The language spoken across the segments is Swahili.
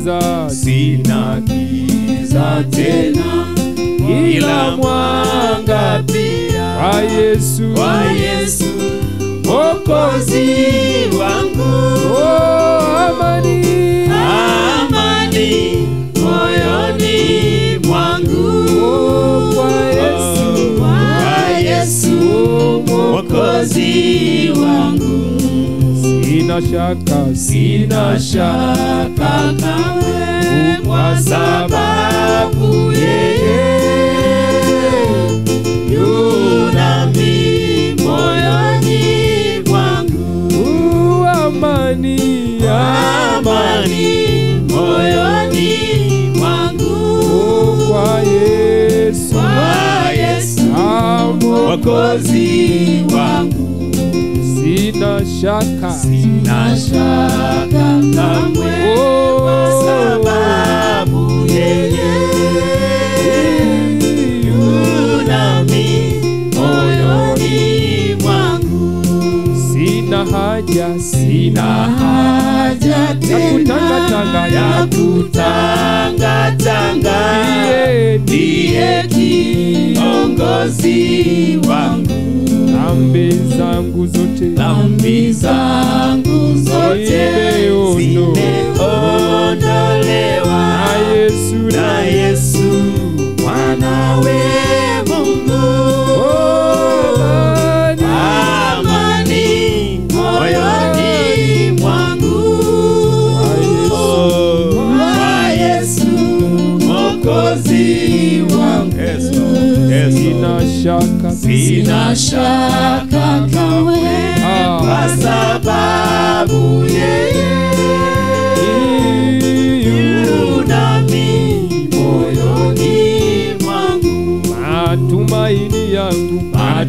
giza sina giza tena, ila mwanga pia kwa Yesu kwa Yesu Mwokozi wangu. oh, amani Amani moyoni mwangu oh, kwa Yesu kwa Yesu Mwokozi wangu. sina shaka Sina shaka kamwe kwa sababu yeye yu nami moyoni mwangu. uh, amani Amani moyoni mwangu oh, kwa Yesu kwa Yesu amo Mwokozi wangu. sina shaka Sina shaka kamwe kwa sababu yeye yu nami moyoni mwangu. sina haja Sina haja ya tena kutangatanga ya kutangatanga, Ndiye, ndiye kiongozi wangu. dhambi zangu zote Dhambi zangu zote Zimeondo- zimeondolewa na Yesu na Yesu mwanawe Mungu. oh, amani Amani moyoni mwangu kwa Yesu Mwokozi wangu. sina shaka Sina shaka kamwe Ah. kwa sababu yeye yu nami moyoni mwangu. matumaini yangu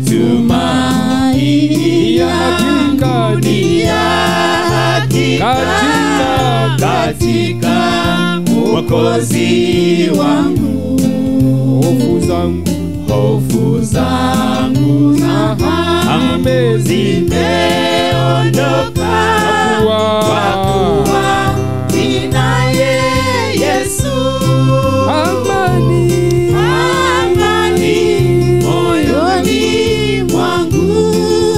Matumaini yangu ni ya hakika katika Mwokozi wangu. hofu zangu Hofu zangu za hamu zimeondoka Kwa kwa kuwa ninaye Yesu. amani Amani moyoni mwangu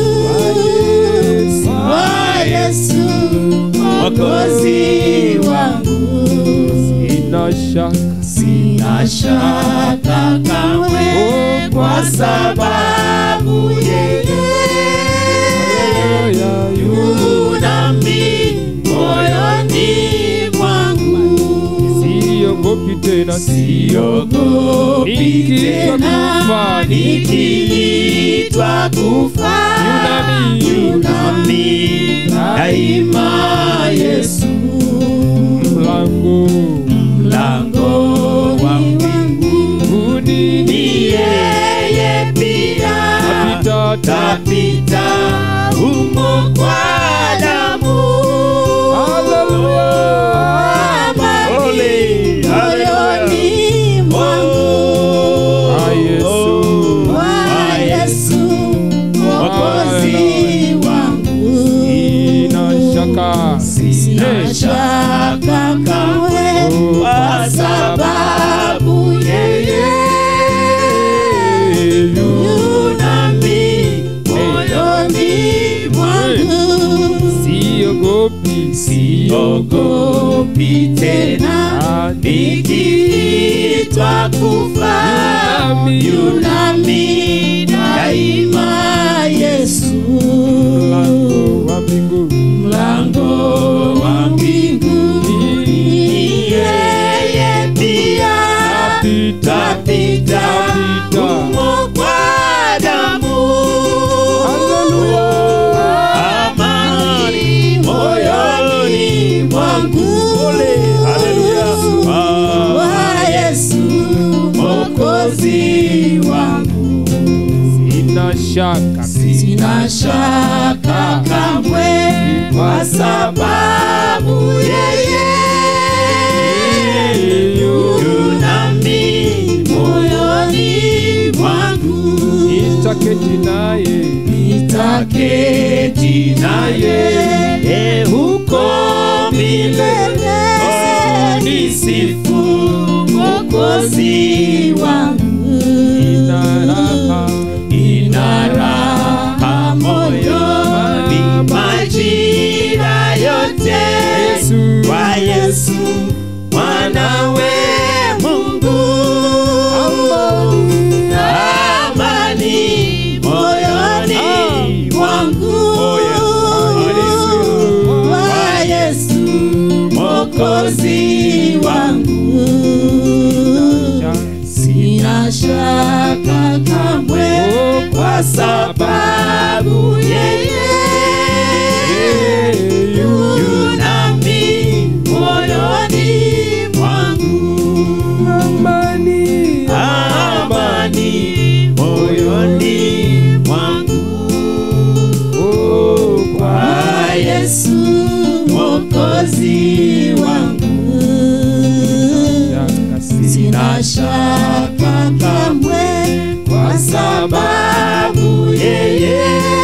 kwa Yesu Mwokozi wangu. sina shaka Sina shaka kamwe kwa sababu yeye yu nami moyoni mwangu. siogopi tena Siogopi Nikiitwa tena kufa, nikiitwa kufa, Yunami. yunami daima Yesu mlango mlango wa mbinguni ni yeye pia napita tapita humo kwa damu. Haleluya. Amani moyoni mwangu. Kwa Yesu. Kwa Yesu, Mwokozi wangu. sina shaka Sina shaka kamwe kwa sababu yeye yu nami moyoni mwangu. siogopi Siogopi tena nikiitwa kufa, Yunami. yunami daima Yesu. mlango wa mbinguni Mlango wa mbinguni ni yeye pia napita tapita Tapita. humo kwa damu. Haleluya. Amani moyoni mwangu. Kwa Yesu Mwokozi wangu. sina shaka Sina shaka kamwe kwa sababu yeye yu nami moyoni mwangu. nitaketi naye Nitaketi naye huko milele. msifu Mwokozi wangu. ina raha Ina raha moyoni majira yote Yesu. kwa Yesu mwanawe Mungu. Amani moyoni mwangu kwa Yesu Mwokozi wangu. Sina shaka kamwe kwa sababu yeye yu nami moyoni mwangu. amani Amani moyoni mwangu oh, kwa Yesu Mwokozi wangu. Sina shaka kamwe kwa sababu yeye